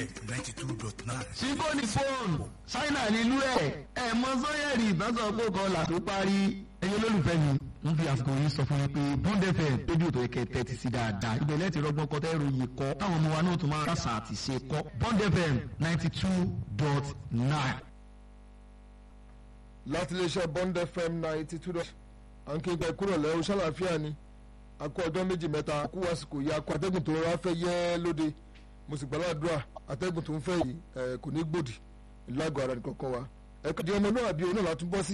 fm ninety two dot nine. sífóònì fóònù ṣáínà nílùú ẹ̀ ẹ̀ mọ sọ́yẹ̀rì ìbáṣọ pé kan là tó parí ẹ̀yin olólùfẹ́ mi ń fi àsìkò yìí sọ fún yín pé bond fm rédíò tó yẹ kẹ́ tẹ́tí sí dáadáa ibẹ̀ lẹ́ẹ̀tì rọgbọ́n kọ́ tẹ́rù yìí kọ́ táwọn ọmọ wa náà tún máa kásà àti ṣe kọ́ bond fm ninety two dot nine. láti iléeṣẹ́ bond fm ninety two dot à ń kí n pẹ́ kúrò lẹ́rú ṣàlàáfíà ni a kó ọjọ́ méjì mẹ́ta a kú àsìkò yìí a kó atẹ́gùn tó rọra fẹ́ yẹ́ lóde mo sì gbàládùra atẹ́gùn tó ń fẹ́ yìí ẹ̀ kò ní gbòdì lágọ̀ọ́ ara nìkan kan wa ẹ̀ka di ọmọ náà àbí òun náà látúbọ̀ sí.